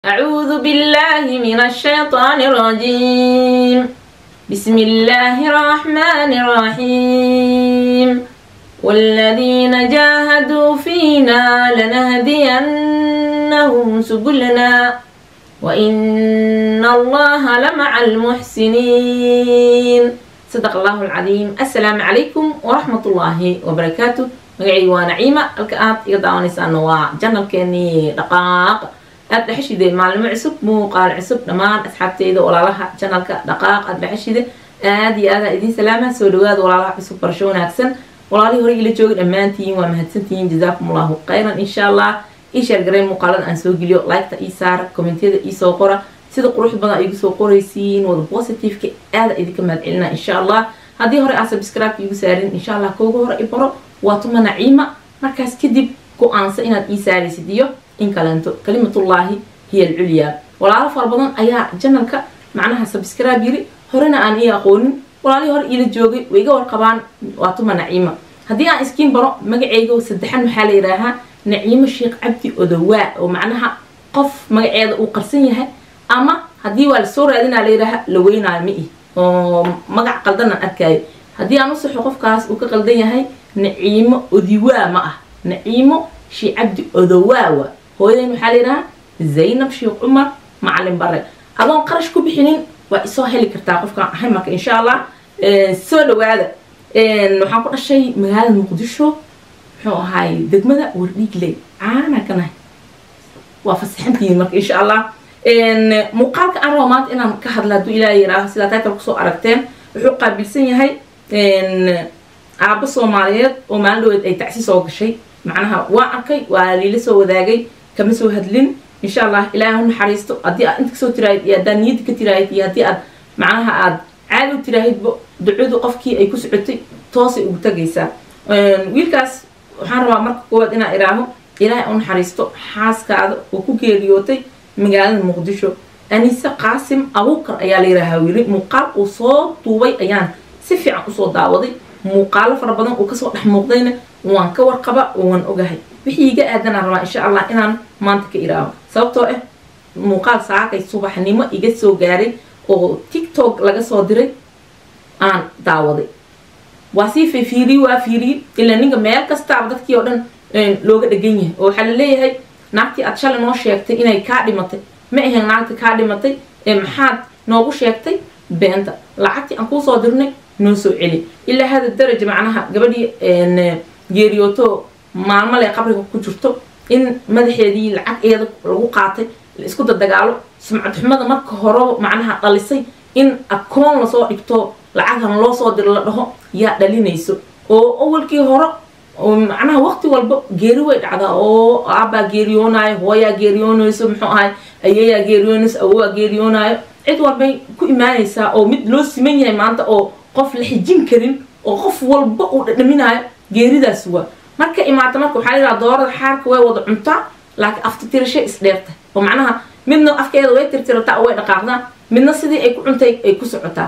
أعوذ بالله من الشيطان الرجيم بسم الله الرحمن الرحيم والذين جاهدوا فينا لنهدينهم سبلنا وإن الله لمع المحسنين صدق الله العظيم السلام عليكم ورحمة الله وبركاته magacayga waa naciima halka aad iga daawanaysaana waa janalkeenii dhaqaaq aad dhexeshide maalimo cusub muuqaal cusub dhammaan asxaabteyda walaalaha janalka dhaqaaq aad dhexeshide aad iyo aada idiin salaama soo dhawaada walaalaha cusub barasho wanaagsan walaalihii hore ila jooga dhammaantiin waa mahadsantihiin jazaakum allahu khayran insha allah ii sheergaray muuqaalada aan soo geliyo liketa ii saara kommentiyada ii soo qora sida qurux badan igu soo qoraysiin wada positiveka aada idinka mahad celina insha allah haddii hore aa subscribe igu saarin insha allah kooga hore i baro waa tuma naciima markaas kadib go-aansa inaad ii saaraysid iyo in kaleento kalimatullaahi hiya alculyaa walaalo fara badan ayaa janalka macnaha subscribe yiri horena aan ii aqoonin walaalihii hore iila joogay way iga warqabaan waa tuma naciima haddii aan iskiin baro magaceyga saddexan waxaa la yidhaahaa naciimo sheekh cabdi odowaa oo macnaha qof magaceeda uu qarsan yahay ama haddii waa lasoo raadinaa la yidhaaha la weynaayo ma ih oo magac qaldanaan arkaayo haddii aan u saxo qofkaas uu ka qaldan yahay naciimo odiwaa ma ah naciimo shii cabdi odowaawa hooyadan waxaa la yidhahaa zaynab sheekh cumar macalin bare adoon qarash ku bixinin waa isoo heli kartaa qofkaan ahay marka insha allah soo dhawaada waxaan ku dhashay magaalada muqdisho muxuu ahaay degmada wardhiigley caana kanahay waa fasaxantihiin marka insha allah muuqaalka aan rabo maanta inaan ka hadla hadduu ilaaha yiraaho sidaa title kusoo aragteen wuxuu qaabilsan yahay aabbo soomaaliyeed oo maalin dhaweed ay tacsi soo gashay macnaha waa arkay waa liila soo wadaagay kama soo hadlin insha allah ilaahay u naxariisto haddii aad inta kasoo tiraahid iyo haddaad niyadda ka tiraahid iyo haddii aad macnaha aad caadi u tiraahidba ducadu qofkii ay ku socotay toosay ugu tagaysaa wiilkaas waxaan rabaa marka koowaad inaan iraaho ilaahay u naxariisto xaaskaada oo ku geeriyootay magaalada muqdisho anise qaasim abuukar ayaa la yidhaahaa wili muuqaal uu soo duubay ayaan si fiican usoo daawaday muuqaalo fara badan uu kasoo dhex muuqdayna waan ka warqaba oo waan ogahay wixii iga aadanaan rabaa insha allah inaan maanta ka iraaho sababtoo ah muuqaal saakay subaxnimo iga soo gaaray oo tiktok laga soo diray aan daawaday waa sii fiiriyey waa fiiriyey ilaa ninka meel kastaaba dadkii oo dhan looga dhegan yahay oo waxaa la leeyahay naagtii aad shalay noo sheegtay inay kaa dhimatay ma ahayn naagta kaa dhimatay ee maxaad noogu sheegtay beenta lacagtii aan kuu soo dirnay noo soo celi ilaa hada daraja macnaha gabadhii geeriyooto maalmo le qabriga ku jirto in madaxeedii lacag eeda lagu qaatay la isku dadagaalo sumcad xumada marka horeba macnaha dhalisay in akoon lasoo dhigto lacaghan loo soo diro la dhaho yaa dhalinayso oo awalkii hore macnaha waqti walba geeri way dhacdaa oo aabbaa geeriyoonayo hooyaa geeriyoonayso muxuu ahay ayeeyaa geeriyoonayso awowaa geeriyoonayo cid walbay ku imaanaysaa oo mid loo siman yahay maanta oo qof la xijin karin oo qof walba uu dhadhaminaayo geeridaas waa marka imaata marka waxaa layidhaha doorada xaarka way wada cuntaa laakiin aftitirashay isdheertay oo macnaha midna afkeeda way tirtirataa oo way dhaqaaqdaa midna sidii ay ku cuntay ay ku socotaa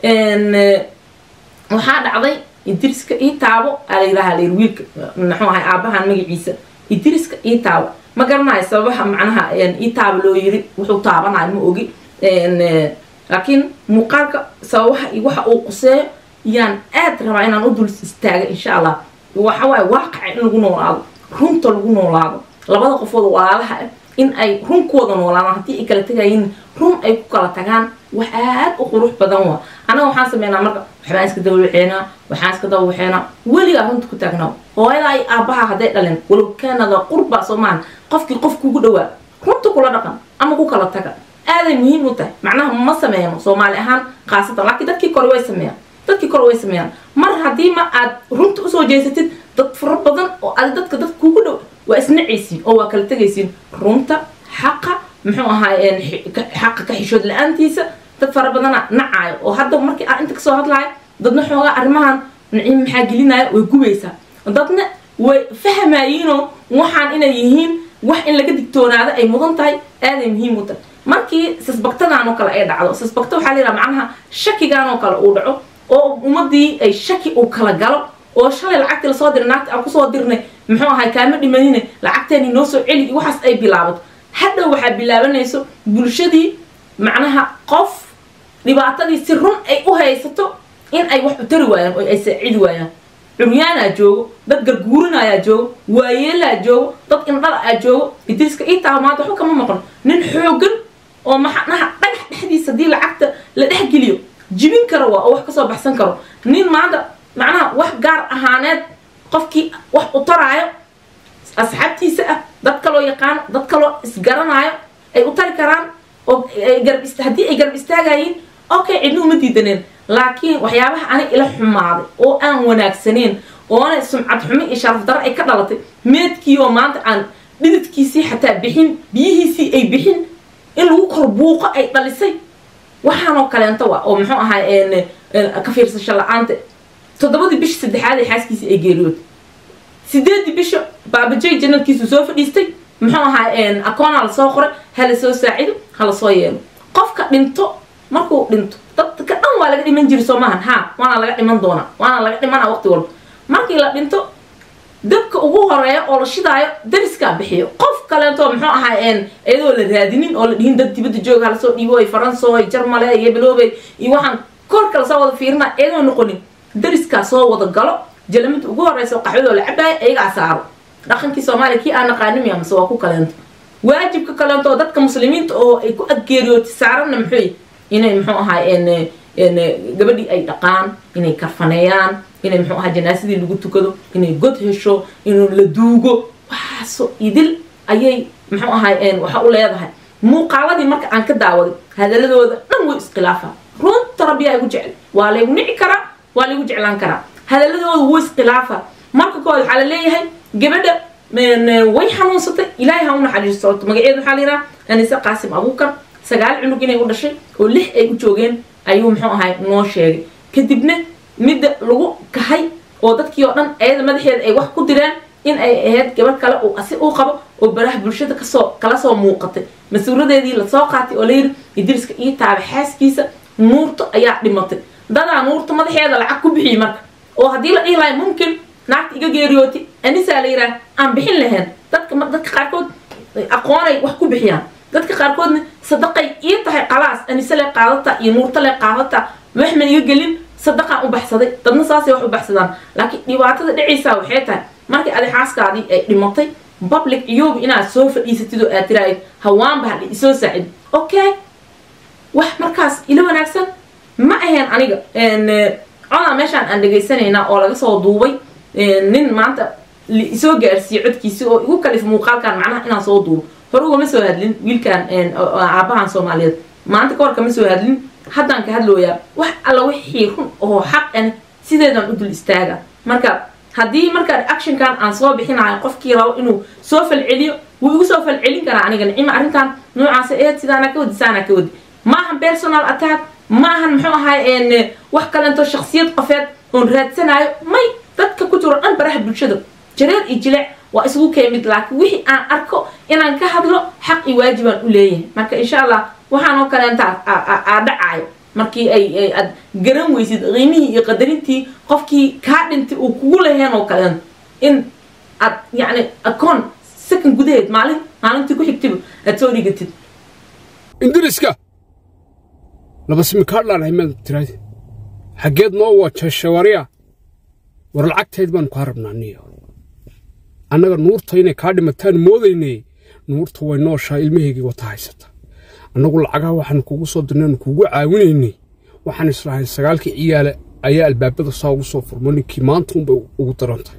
waxaa dhacday idriska ii taabo aa la yidhaha layir wiilka muxuu ahay aabahan magaciisa idriska ii taabo ma garanayo sababaha macnaha ii taabo loo yiri wuxuu taabanayo ma ogi laakiin muuqaalka sababaha iyo waxa uu quseeyo yaan aad rabaa inaan u dul istaaga insha allah waxa waaye waaqaca in lagu noolaado runta lagu noolaado labada qofood walaalaha ah in ay run ku wada noolaadaan haddii ay kala tagayiin run ay ku kala tagaan wax aad u qurux badan waa annaga waxaan sameynaa marka waxbaan iska dawawaxeenaa waxaan iska dawawaxeenaa weligaa runta ku taagnaa hooyadaa iyo aabbaha hadday dhaleen walow kaanada qurba soomaan qofkii qof kugu dhawaa runta kula dhaqan ama ku kala taga aaday muhiim u tahay macnaha ma sameeyno soomaali ahaan khaasatan laakiin dadkii kore way sameeyaan dadkii kore way sameeyaan mar haddii ma aad runta usoo jeesatid dad fara badan oo aad dadka dad kugu dhow waa isnacaysiin oo waa kala tegaysiin runta xaqa muxuu ahaay xaqa ka xishood la-aantiisa dad fara badana nacaayo oo hadda markii aan inta kasoo hadlaayo dadna xoogaa arrimahan naciim maxaa gelinaya way gubaysaa dadna way fahmayiinoo waxaan inay yihiin wax in laga digtoonaado ay mudan tahay aaday muhiim u tahay markii sisbagtadan oo kale ay dhacdo sisbagta waxaa layidhaha macnaha shakigan oo kale uu dhaco oo ummadii ay shaki uu kala galo oo shalay lacagtii lasoo diray naagta aan kusoo dirnay muxuu ahay kaama dhimanine lacagteeni noo soo celi waxaas ay bilaabato hadhow waxaa bilaabanayso bulshadii macnaha qof dhibaatadii si run ay u haysato in ay wax u tari waayaan oo ay saacidi waayaan curyaanaa joogo dad garguurinayaa joogo waayeelaa joogo dad indhala aa joogo idriiska itaa maanta waxba kama maqno nin xoogan oo maxanaha dhagax dhexdiisa haddii lacagta la dhexgeliyo jibin karo waa oo wax kasoo baxsan karo nin maanta macnaha wax gaar ahaaneed qofkii wax u taraayo asxaabtiisa ah dad kaloo yaqaano dad kaloo isgaranaayo ay u tari karaan oo garab haddii ay garab istaagayiin okay cidna uma diidaneen laakiin waxyaabaha ani ila xumaaday oo aan wanaagsaneyn oona sumcad xumo iyo sharaf darro ay ka dhalatay meedkii oo maanta aan dhididkiisii xataa bixin biyihiisii ay bixin in lagu kor buuqo ay dhalisay waxaanoo kaleento wa oo muxuu ahaa ka fiirsasho la-aanta toddobadii bisha saddexaad ee xaaskiisii ay geeriyood sideedii bisha baabajay janalkiisu soo fadhiistay muxuu ahaa akoona lasoo qoray hala soo saacido hala soo yeelo qofka dhinto markuu dhinto dadka dhan waa laga dhiman jiri soo maahan ha waana laga dhiman doonaa waana laga dhimana waqti walba markii la dhinto dabka ugu horeeya oo la shidaayo dariskaa bixiyo qof kaleeto muxuu ahaa iyadoo la raadinin oo la dhihin dad dibadda jooga hala soo dhiibo faransoy jarmale iyo bilowbey iyo waxaan korka lasoo wada fiirina iyadoo noqonin dariskaa soo wada galo jalamada ugu horeysa qaxwadoo la cabaayo iyagaa saaro dhaqankii soomaaliya kii aan naqaanimiya mase waa ku kaleento waajibka kaleento oo dadka muslimiinta oo ay ku adgeeriyooti saaranna muxuu inay muxuu ahaa gabadhii ay dhaqaan inay karfaneeyaan inay muxuu ahaa janaasadii lagu tukado inay god hesho inuu la duugo waxaaso idil ayay muxuu ahaa waxa u leedahay muuqaaladii marka aan ka daawaday hadaladooda dhan way iskhilaafaa runta rabbiyaa igu jecel waa laygu nici karaa waa laygu jeclaan karaa hadaladooda way iskhilaafaa marka kood waxaa la leeyahay gabadha way xanuunsatay ilaahay ha u naxariisto magaceeda waxaa la yidhaha anise qaasim abuukar sagaal cunug inay u dhashay oo lix ay u joogeen ayuu muxuu ahay noo sheegay kadibna midda lagu kahay oo dadkii oo dhan ayada madaxeeda ay wax ku direen in ay ahayd gabadh kale uu asi uu qabo oo baraha bulshada kasoo kala soo muuqatay mas-uuradeedii lasoo qaatay oo layidhi idriiska ii taaba xaaskiisa nuurta ayaa dhimatay dadaa nuurta madaxeeda lacag ku bixiyey marka oo haddii la dhihi lahay mumkin naagta iga geeriyooti anisaa la yidhaah aan bixin lahayn dadka dadka qaarkood aqoonay wax ku bixiyaan dadka qaarkoodna sadaqay ii tahay qalaas anise le qaadata iyo nuurta le qaadata wax ma iga gelin sadaqaan u baxsaday dadna saasay wax u baxsadaan laakiin dhibaatada dhacaysaa waxay tahay markii adi xaaskaadii ay dhimatay public iyooba inaad soo fadhiisatid oo aad tiraahid hawaanba hadhi isoo saacid okay wax markaas ila wanaagsan ma ahayn aniga codaa meeshaan aan dhegaysanaynaa oo laga soo duubay nin maanta isoo gaarsiiyey codkiisi oo igu kalif muuqaalkan macnaha inaan soo duubo hore ugama soo hadlin wiilkan aabahan soomaaliyeed maanta kahor kama soo hadlin haddaan ka hadlooyaa wax alla wixii run oo xaq an sideedan u dul istaaga marka haddii marka reactionkan aan soo bixinayo qofkii rabo inuu soo falceliyo wuu igu soo falcelin karaa aniga nicima arrintan noocaas eed sidaana ka wadi saana ka wadi maahan personal attack maahan muxuu ahay wax kalento shaksiyad qofeed oon raadsanayo may dadka ku jiro dhan baraha bulshada jareer iyo jilec waa isugu keemid laakiin wixii aan arko inaan ka hadlo xaq iyo waajibaan u leeyahay marka insha allah waxaanoo kaleenta aa dhacaayo markii ay aad garan weysid qiimihii iyo qadarintii qofkii kaa dhintay uu kugu laheen oo kaleen in aad yacni akoon second gudaheed maalin maalintii ku xigtiba aad soo dhigatid indiriska laba simikaadhaan haymaad tiraadi xaggeed noo wajashawariya war lacagteed baanu kaa rabnaa niyo annaga nuurta inay kaa dhimataan moodaynay nuurta way nooshaa ilmaheygii wata haysata annagu lacagaha waxaanu kugu soo dirnaynu kugu caawinaynay waxaan islahayn sagaalkii ciyaale ayaa albaabada saa ugu soo furmo ninkii maanta unbay ugu darantahay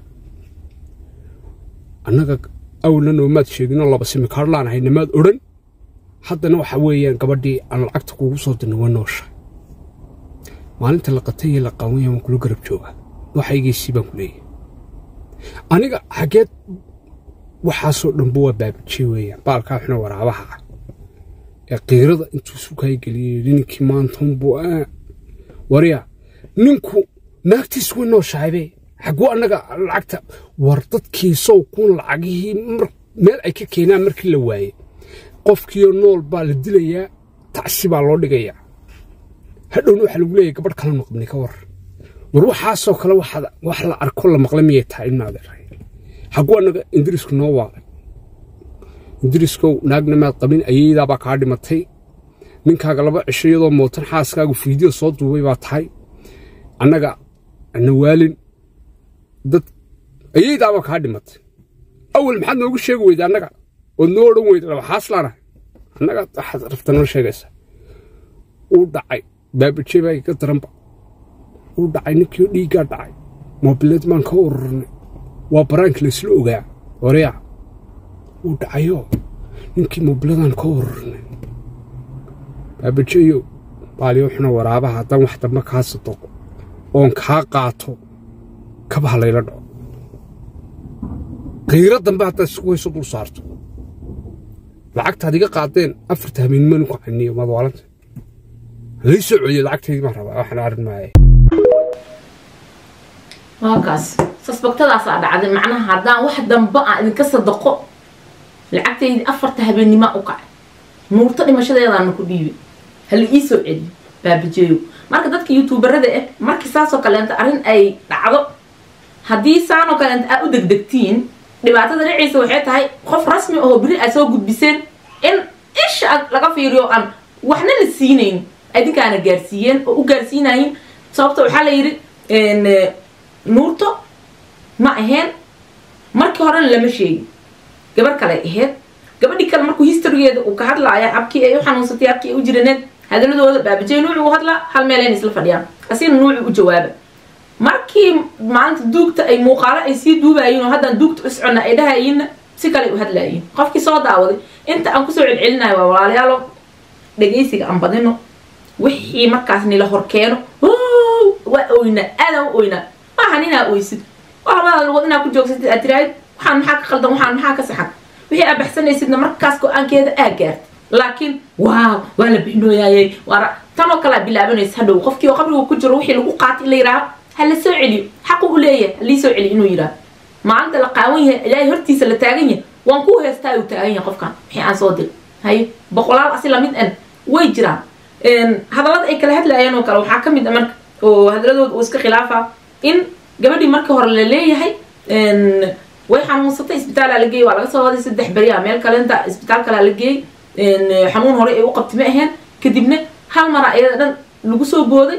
annaga awalna noomaad sheeginoo laba simikaadhlaan ahay namaad odhan haddana waxa weeyaan gabadhii aan lacagta kugu soo dirnay waa noosha maalinta la qatay iyo la qaawanya waan kula garab joogaa waxaygiisii baan ku leeyahay aniga xaggeed waxaasoo dhanba waa baabijey weeyaan baalkaa xuna waraabaha ah ee qiirada intuu sukaay geliyey ninkii maantaunbuu warya ninku naagtiis way nooshahabe xaguu annaga lacagta war dadkiisow kun lacagihii meel ay ka keenaan markii la waaye qofkiioo nool baa la dilayaa tacsi baa loo dhigayaa hadhowna waxaa lagu leeyahy gabadh kala maqbni ka war war waxaasoo kale wax la arko la maqla miyay tahay inaad xaguu annaga ingiriisku noo waaday idriiskow naagna maad qabin ayeydaabaa kaa dhimatay ninkaaga laba cisho iyadoo mootan xaaskaagu fiideo soo duubay baa tahay annaga nawaalin dad ayeydaabaa kaa dhimatay awal maxaad noogu sheegi weyda annaga ood noo odhan weyda laba xaaslaana annaga waxaad rabta noo sheegaysaa uu dhacay baabajey baa iga daranba uu dhacay ninkii dhiiggaa dhacay moobileed baan ka ururnay waa baraanki laysla ogaa horeya uu dhacayoo ninkii moobiladaan ka ururnay baabajeeyo baaliyo xuna waraabaha haddaan wax dambe kaa sadoqo oon kaa qaato kabaha layla dhaco qiiro dambe haddaad isku hayso dul saarto lacagtaad iga qaadeen afarta habeenimanu ku caniyo madwaalanta lay soo celiyo lacagtaydii baan rabaa waxaan arrin maaya waakaas sasbagtadaasaa dhacday macnaha haddaan wax dambe aan idinka sadaqo lacagtaydii afarta habeennima u kacay nuurto dhimashadeedaana ku dhiibay hala ii soo celiyo baabajeeyo marka dadka youtuubarada ah markii saasoo kaleenta arrin ay dhacdo haddii saanoo kaleenta aad u degdegtiin dhibaatada dhiciisa waxay tahay qof rasmi ahoo beri aad soo gudbiseen in isha aad laga fiiriyo aan waxna la siinayn adinkaana gaarsiiyeen oo u gaarsiinayin sababta waxaa la yidhi nuurto ma ahayn markii horena lama sheegin gabar kale ahayd gabadhii kale markuu historygeeda uu ka hadlaaya habkii ay u xanuunsatay habkii ay u jiraneed hadaladooda baabajey nuucu u hadlaa hal meelayn isla fadhiyaan asina nuucu u jawaaba markii maalinta duugta ay muuqaalo ay sii duubayiin oo haddaan duugta u soconna ay dhahayiinna si kale u hadlaayiin qofkii soo daawaday inta aan kusoo celcelinayo waa walaalayaalo dhegaysiga aan badino wixii markaas nila horkeeno waa oynaa aadaan u oynaa maahan inaa oysid waa labada lugood inaa ku joogsatid aad tiraahid waxaan maxaa ka qaldan waxaan maxaa ka saxan wixii aad baxsanaysidna markaas go-aankeeda aa gaartay laakiin waaw waa la bixinooyaayey waa tanoo kalea bilaabanaysa hadhow qofkii oo qabriga ku jiro wixii lagu qaatay in la yidhaaho ha la soo celiyo xaqu u leeyahay halii soo celiyo inuu yidhaaho maalinta la qaawan yahay ilaahay hortiisa la taagan yahay waan ku heestaa uu taagan yahay qofkan wixii aan soo dir haye boqolaal asi lamid an way jiraan hadallada ay kala hadlaayeen oo kale waxaa ka mid a marka oo hadaladooda uu iska khilaafa in gabadhii markii hore la leeyahay way xanuunsatay isbitaalaa la geeyey waa laga soo waday saddex beriya meel kalenta isbitaal kalaa la geeyey xanuun hore ay u qabti ma aheen kadibna hal mara ayada dhan lagu soo booday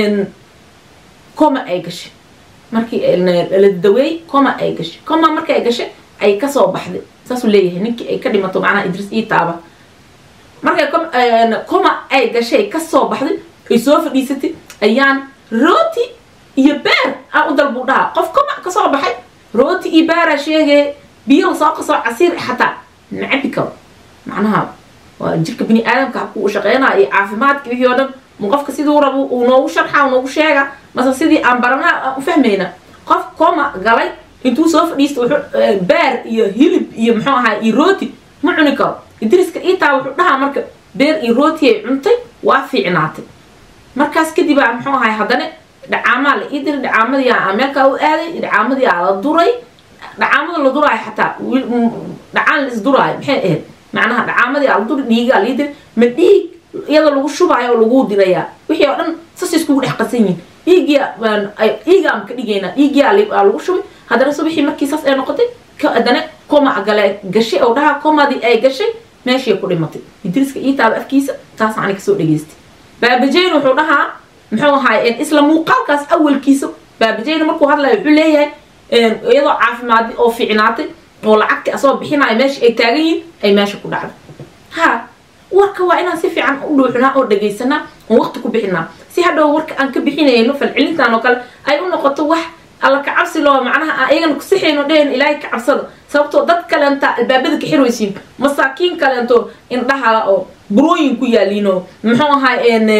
coma ay gashay markii la daweeyey coma ay gashay coma markii ay gashay ay kasoo baxday saasuu leeyahay ninkii ay ka dhimato macnaha idris ii taaba markay coma ay gashay kasoo baxday ay soo fadhiisatay ayaan rooti iyo beer aan u dalbuu dhahaa qof coma kasoo baxay rooti iyo beera sheegay biyo lasoo qasoo casiir xataa ma cabi karo macnaha waa jirka bini aadamka habku uu shaqeynaa iyo caafimaadka wixii oo dhan mu qofka siduu rabo uu noogu sharxa uu noogu sheega mase sidii aan baranaa aan u fahmayna qof coma galay intuu soo fadhiista wuxuu beer iyo hilib iyo muxuu ahaa iyo rooti ma cuni karo idriska iitaa wuxuu dhahaa marka beer iyo rooti ay cuntay waa fiicnaatay markaas kadib aa muxuu ahay haddana dhacaamaa la ii diray dhacaamadii aa meel kale u aaday dhacaamadii aa la duray dhacaamada la duraayo xataa dhacaan la isduraayo maxay ahayd macnaha dhacaamadii aa la duray dhiigaa lii diray ma dhiig iyadoo lagu shubaayo oo lagu dirayaa wixii oo dhan sas iskugu dhex qasan yihin dhiiggii dhiigaan ka dhigaynaa dhiiggii aa lagu shubay haddana subixii markii saas ay noqotay haddana coma gale gashay oo dhaha comadii ay gashay meeshii ku dhimatay idriska ii taaba afkiisa taas ani kasoo dhageystay baabajeyn wuxuu dhahaa muxuu ahaay isla muuqaalkaas awalkiisa baabajeyn markuu hadlayo wuxuu leeyahay iyadoo caafimaad oo fiicnaatay oo lacagtii asoo bixinayo meesha ay taagan yihin ay meesha ku dhacday ha warka waa inaan si fiican u dhuuxnaa oo dhagaysanaa oo waqti ku bixinaa si hadhow warka aan ka bixinayno falcelintan oo kale ay u noqoto wax alla ka cabsi loo macnaha ayagana kusixayno dhehen ilaahay ka cabsada sababtoo dad kaleenta albaabada ka xirwaysiin masaakiin kaleento indhaha oo burooyin ku yaaliino muxuu ahaa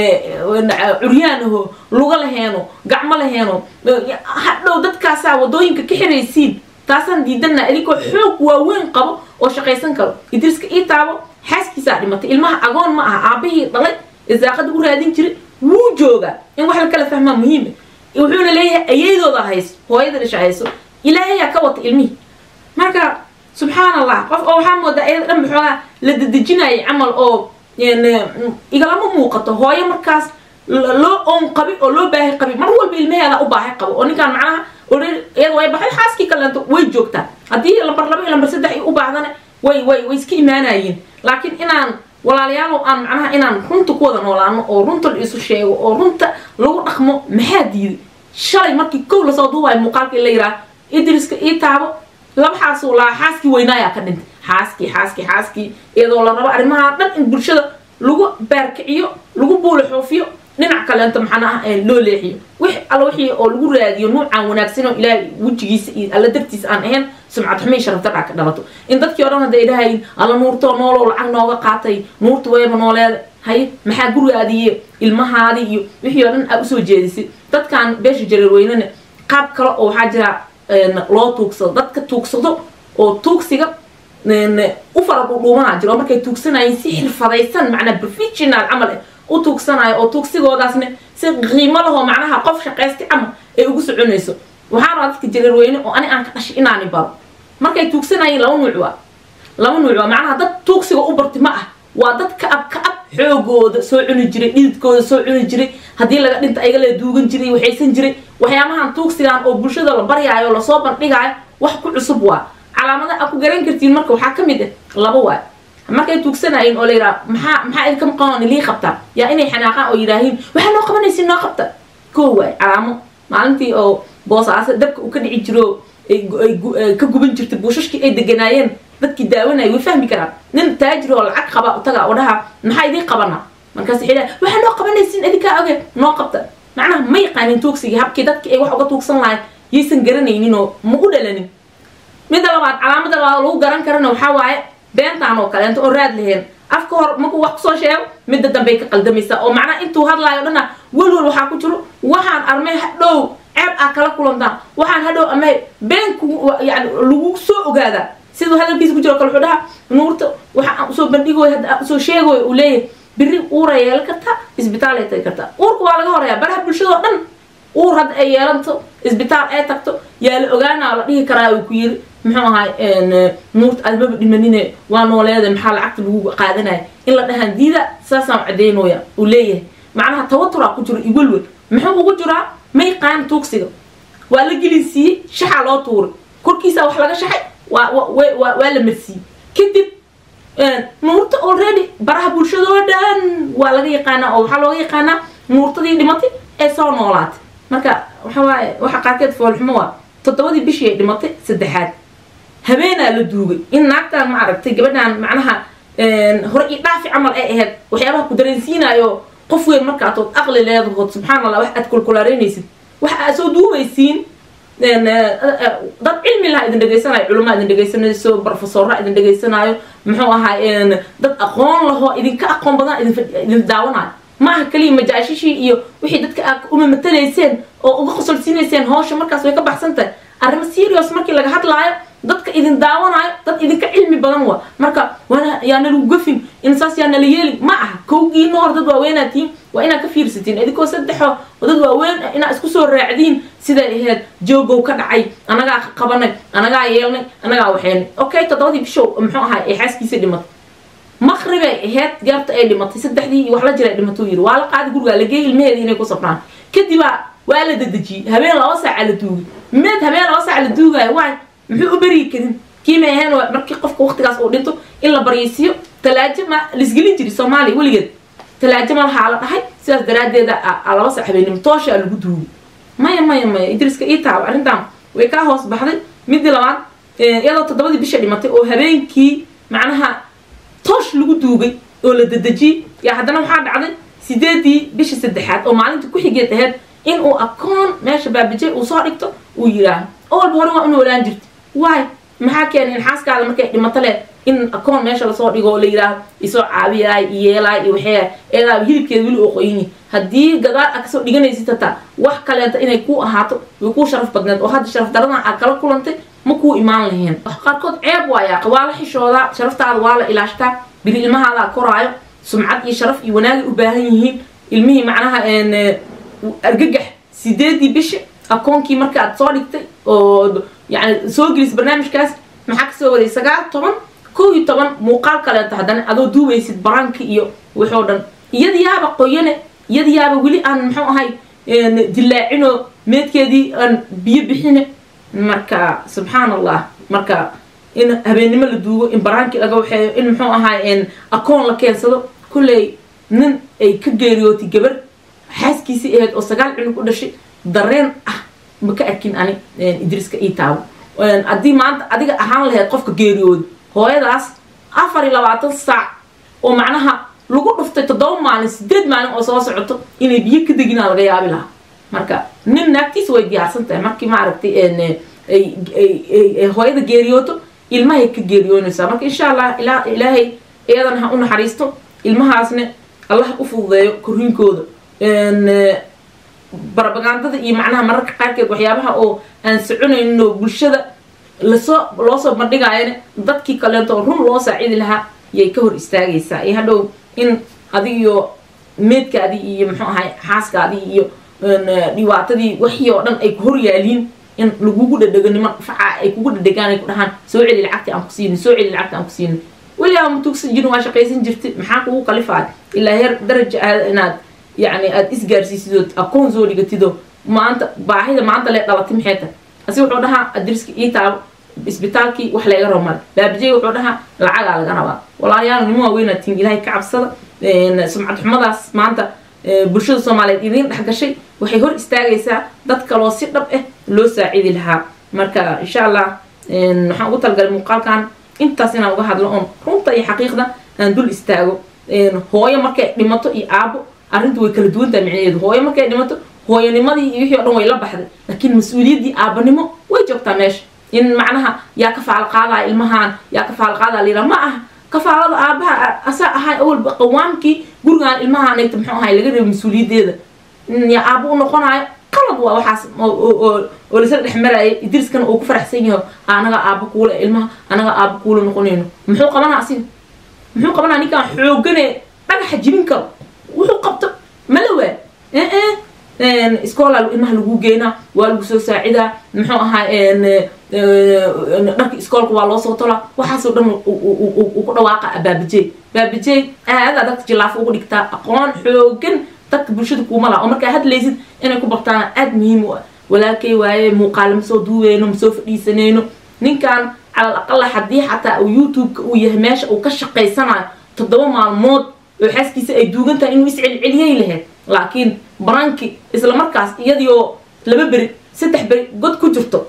curyaanaho luga laheeno gacmo laheeno hadhow dadkaasaa wadooyinka ka xiraysiin taasaan diidana idinkoo xoog waaweyn qabo oo shaqaysan karo idriska ii taabo xaaskiisaa dhimatay ilmaha agoon ma aha aabahii dhalay isaaqada u raadin jiray wuu joogaa in wax la kala fahmaa muhiima wuxuuna leeyahay ayaydooda hayso hooyada dhisha hayso ilaahayaa ka wata ilmihii marka subxaan allah qof oo waxaa moodaa iyada dhan baxoogaa la dadejinayay camal oo igalama muuqato hooyo markaas loo oon qabi oo loo baahi qabi mar walba ilmaheeda u baahi qabo oo ninkaan macnaha iyada way baxay xaaskii kaleento way joogtaa haddii lambar laba iyo lambar saddex ay u baahdana way way way iska imaanayeen laakiin inaan walaalayaalow aan macnaha inaan runta ku wada noolaano oo runta la isu sheego oo runta lagu dhaqmo maxaa diiday shalay markii kow lasoo duubayo muuqaalkii la yiraa idriska ii taabo laba xaasuu lahaa xaaskii weynaayaa ka dhintay xaaskii xaaskii xaaskii iyadoo la rabo arrimaha dhan in bulshada lagu baarkiciyo lagu buula xoofiyo dhinac kaleento maxana ah loo leexiyo wix alla wixii oo lagu raadiyo nuucan wanaagsan oo ilaahay wejigiisa iyo alla dartiisa aan ahayn sumcad xumay sharafta dhac ka dhalato in dadkii o dhan hadday dhahayin alla nuurtoo noolow lacag nooga qaatay nuurta wayba nooleeda haye maxaa gurigaadiiyo ilmahaadii iyo wixii oo dhan aa usoo jeedisay dadkan beesha jareerweynena qaab kale oo waxaa jira loo tuugsado dadka tuugsado oo tuugsiga u fara dhudhuumanaa jiro oo markay tuugsanayeen si xirfadaysan macnaa professional camal eh u tuugsanayo oo tuugsigoodaasna si qiimo lahoo macnaha qof shaqaysti camal ay ugu soconayso waxaa rabaa dadka jareerweyne oo ani aan ka dhashay inaani baro markay tuugsanayeen laba nuuc waa laba nuuc waa macnaha dad tuugsiga u barti ma ah waa dad ka ab ka ab xoogooda soo cuni jiray dhididkooda soo cuni jiray haddii laga dhinta ayaga la duugan jiray waxaysan jiray waxyaabahan tuugsigan oo bulshada la baryaayo lasoo bandhigaayo wax ku cusub waa calaamada aa ku garan kartiin marka waxaa ka mid ah laba waay markay tuugsanayeen oo la yidhaha maxaa maxaa idinka maqan lii qabtaa yaa inay xanaaqaan oo yidhaahiin waxaa noo qabanaysin noo qabta koo waay calaamo maalintii oo boosaase dabka uu ka dhici jiro ay ka guban jirtay buushashkii ay deganaayeen dadkii daawanaya way fahmi karaan nin taajir oo lacag qaba utaga oo dhaha maxaa idiin qabana markaas waxay dhaha waxaa noo qabanaysin idinkaa oge noo qabta macnaha ma yaqaanin tuugsigii habkii dadkii ay wax uga tuugsan lahayn yaysan garanaynin oo ma u dhalanin midda labaad calaamada labaad lagu garan karana waxaa waaye beentaan oo kaleento oo raad laheen afka hor markuu wax kusoo sheego midda dambey ka qaldamaysaa oo macnaha intuu hadlaayo dhana welwel waxaa ku jiro waxaan armay hadhow ceeb aa kala kulantaan waxaan hadhow amay beenku yani lagu soo ogaadaa siduu hadalkiisa ku jiro kale wuxuu dhaha nuurta waxa aan usoo bandhigoy hadda aan usoo sheegoy uu leeyahay biri uura yeelan kartaa isbitaal ay tagi kartaa uurka waa laga horeeyaa baraha bulshada oo dhan uur hadda ay yeelanto isbitaal ay tagto yaa la ogaanaa la dhihi karaa uu ku yiri muxuu ahay nuurta admaba dhimanine waa nooleeda maxaa lacagta lagu qaadanaya in la dhahaan diida saasaan cadeynooya uu leeyahay macnaha tawaturaa ku jiro iwelwel muxuu ugu jiraa ma yaqaan tuugsiga waa la gelinsiiyey shaxaa loo tuuray korkiisa wax laga shaxay waa waa la marsiiyey kadib nuurta already baraha bulshada oo dhan waa laga yaqaanaa oo waxaa looga yaqaanaa nuurtadii dhimatay ee soo noolaatay marka waxa waaye waxa qaarkeed foolxumo waa toddobadii bishii ay dhimatay saddexaad habeenaa la duugay in naagtaan ma aragtay gabadhaan macnaha hore io dhaafi camal ay ahayd waxyaabaha ku dareensiinayo qof weyn markaatood aqli leedahood subxaan allah wax aad kulkulaaraynaysid waxa aad soo duubaysiin dad cilmi laha idin dhegaysanayo culamaa idin dhegaysanayso brofesorra idin dhegaysanaayo muxuu ahaa dad aqoon lahoo idinka aqoon badan idin daawanayo ma aha kaliya majaashishii iyo wixii dadka aad uma matalayseen oo uga qosolsiinayseen hawsha markaas way ka baxsan tahay arrimo serious markii laga hadlaayo dadka idin daawanayo dad idinka cilmi badan wa marka waana yaa nalagu gafin in saas yaa nala yeelin ma aha kowgiina hor dad waaweynatiin waa inaad ka fiirsatiin idinkoo saddexo oo dad waaweyn inaad isku soo raacdiin siday ahayd joogow ka dhacay anagaa qabanay anagaa yeelnay anagaa waxeynay okay toddobadii bishow muxuu ahaa ee xaaskiisa dhimatay maqribay ahayd gaarta ay dhimatay saddexdii iyo wax la jira dhimatuu yiri waa la qaadi gurigaa lageey ilmaheeda inay ku safraan kadibaa waa la dadejiyey habeen laba saaca la duugay meed habeen laba saaca la duugaayo waay muxuu u beryi karin kiimay ahayn markii qofka waqtigaas uu dhinto in la baryaysiiyo talaajo ma laisgelin jiri soomaaliya weligeed talaajo ma lahaa la dhahay sidaas daraaddeeda laba saac habeenimo tooshaa lagu duugay maya maya maya idriska ii taabo arrintan way kaa hoos baxday midii labaad iyadoo toddobadii bisha dhimatay oo habeenkii macnaha toosh lagu duugay oo la dadejiyey yaa haddana waxaa dhacday sideedii bisha saddexaad oo maalinta ku xigeed ahayd in uu akoon meesha baabijay uu soo dhigto uu yidhaaho oo walba hore waa inu olaan jirta waay maxaa keenay in xaaskaada markay dhimato leh in akoon meesha lasoo dhigo oo la yidhaaho isoo caabiyaay iyo yeelaay iyo waxee eedaa hilibkeeda weli oo qoyini haddii gadaal aad kasoo dhiganaysid hataa wax kaleeta inay kuu ahaato way kuu sharaf badneed oo hadda sharaf daradan aad kala kulantay ma kuu imaan lahayn qaarkood ceeb waayaa waa la xishoodaa sharaftaada waa la ilaashtaa biri ilmahaadaa koraayo sumcad iyo sharaf iyo wanaagay u baahan yihiin ilmihii macnaha argagax sideedii bishi akoonkii marka aad soo dhigtay oo yani soo gelis barnaamijkaas maxaa kasoo waday sagaal toban kow iyo toban muuqaal kaleeto haddana adoo duubaysid baranki iyo waxoo dhan iyada yaaba qoyane iyada yaaba weli aan muxuu ahay dilaacino meedkeedii aan biyo bixine marka subxaan allah marka in habeennimo la duugo in baraankii laga waxeeyo in muxuu ahaay akoon la keensado kulley nin ay ka geeriyootay gabar xaaskiisii ahayd oo sagaal cunug u dhashay dareen ah ma ka arkin ani idriiska ii taabo haddii maanta adiga ahaan lahayd qofka geeriyooda hooyadaas afar iyo labaatan saac oo macnaha lagu dhuftay toddoba maalin sideed maalin oo soo socoto inay biyo ka deginaa laga yaabi lahaa marka nin naagtiisa way diyaarsan tahay markii maaragtay hooyada geeriyooto ilmahay ka geeriyoonaysaa marka insha allah ilaahay iyadana ha u naxariisto ilmahaasna allah u fududeeyo korriinkooda barabagandada iyo macnaha mararka qaarkeed waxyaabaha oo aan soconayno bulshada lasoo loo soo bandhigaayana dadkii kaleento oo run loo saacidi lahaa yay ka hor istaagaysaa iyo hadhow in adigiyo meedkaadii iyo muxuu ahay xaaskaadii iyo dhibaatadii wixii oo dhan ay ku hor yaaliin in lagugu dhadhego niman faca ay kugu dhadhegaan ay ku dhahaan soo celi lacagtii aan ku siinin soo celi lacagtii aan ku siinin weligaa ma tugsan jirin waa shaqaysan jirtay maxaa kugu qalifaad ilaa heer daraja aada inaad yacni aada isgaarsiisido akoon soo dhigatido maanta baahida maanta lee dhalatay maxay tahay asi wuxuu dhahaa adriska ii taabo isbitaalkii wax layga rabo male baabijey wuxuu dhahaa lacagaa laga rabaa walaalayaal nimo waaweynaa tin ilaahay ka cabsada sumcad xumadaas maanta bulshada soomaaliyeed idiin dhex gashay waxay hor istaagaysaa dad kaloo si dhab ah loo saacidi lahaa marka insha allah waxaan ugu talgalay muuqaalkan intaas inaan uga hadlo oon runta iyo xaqiiqda aan dul istaago hooyo markay dhimato iyo aabo arrintu way kala duwan tahay micnaheedu hooyo markay dhimato hooyanimadii iyo wixii o dhan way la baxday laakiin mas-uuliyaddii aabanimo way joogtaa meesha in macnaha yaa ka faal qaadaya ilmahan yaa ka faal qaadaya layidhaha ma aha kafaalada aabaha asaa ahay awalba qawaamkii gurigaan ilmahaanayta muxuu ahay laga reebo mas-uuliyaddeeda yaa aabo u noqonayo qalad waa waxaas oo lasla dhex marayay idriiskana uu ku faraxsan yaho anaga aabo kuula ilmaha anaga aabo kuula noqonayno muxuu qabanaa asiga muxuu qabanaa ninkaan xoogane dhagaxa jibin karo wuxuu qabto malawaa iskoolaa ilmaha lagu geynaa waa lagu soo saacidaa muxuu ahaa dharka iskoolka waa loo soo tolaa waxaasoo dhan uu ku dhawaaqa baabijey baabijey aadaa dadka jilaafo ugu dhigtaa aqoon xoogan dadka bulshada kuuma laha oo markaa hadlaysid inay ku bartaan aada muhiim u ah walaalkay waaye muuqaale ma soo duuweyno ma soo fadhiisanayno ninkan calal aqala haddii xataa uu youtube-ka uu yahay meesha uu ka shaqaysanayo toddoba maalmood oo xaaskiisa ay duugan tahay inuu iscelceliyay lahayd laakiin baranki isla markaas iyadioo laba beri saddex beri god ku jirto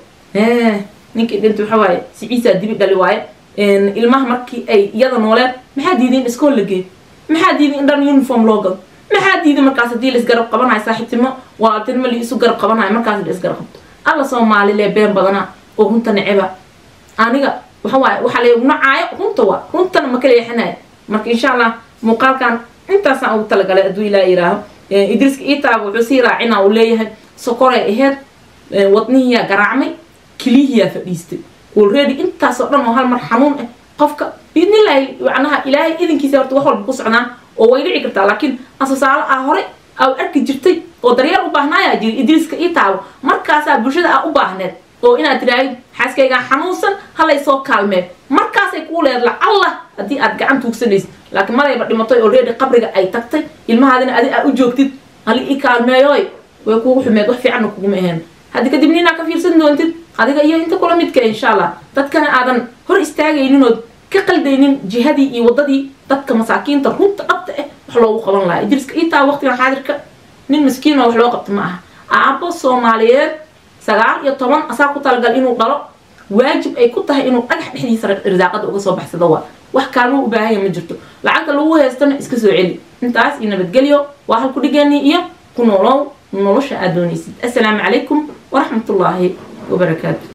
ninkii dhinta waxa waaye siciisaa dibi dhali waaye ilmaha markii ay iyada nooleed maxaa diiday in iskool la geeyo maxaa diiday in dhan uniform loo gado maxaa diiday markaas haddii laisgarab qabanayo saaxiibtimo walaaltinimo la isu garab qabanayo markaas la isgarab qabto alla soomaalilee been badana oo runta neceba aniga waxa waaye waxaa laygu nacaayo runta waa runtana ma kala yaxanayo marka insha allah muuqaalkan intaasaan ugu talagalay hadduu ilaa yihaaho idriiska iitaaba wuxuu sii raacina uu leeyahay sokoray aheyd wadnihiyaa garaacmay kilihiyaa fadhiistay already intaasoo dhan oo hal mar xanuun ah qofka biidnillaahi macnaha ilaahay idinkiisa horta wax walba ku socdaan oo way dhici kartaa laakiin asasaalo ah hore aa arki jirtay oo daryeel u baahnaayaa jiri idriiska iitaabo markaasaa bulshada aa u baahneed oo inaad tidhaahid xaaskaygaan xanuunsan halay soo kaalmeen markaasay kuu leed lacalla haddii aad gacan tuugsanaysid laakiin marayba dhimatay already qabriga ay tagtay ilmahaadina adi aa u joogtid hali i kaalmeeyoy way kuugu xumeed wax fiicanna kuguma ahayn haddi kadib ninaa ka fiirsan doontid adiga iyo inta kula midka insha allah dadkana aadan hor istaagayninood ka qaldaynin jihadii iyo waddadii dadka masaakiinta runta dhabta ah wax loogu qaban lahaa idriiska itaa waqtigan xaadirka nin miskiinoo wax loo qabta ma aha aabbo soomaaliyeed sagaal iyo toban asaa ku talagal inuu dhalo waajib ay ku tahay inuu dhagax dhexdiisa risaaqada uga soo baxsado waa wax kaalmo u baahanya ma jirto lacagta lagu haystana iska soo celi intaas iyo nabadgelyo waa halku dhigeenii iyo ku noolow nolosha aad doonaysid assalaamu calaykum waraxmatullaahi wabarakaatu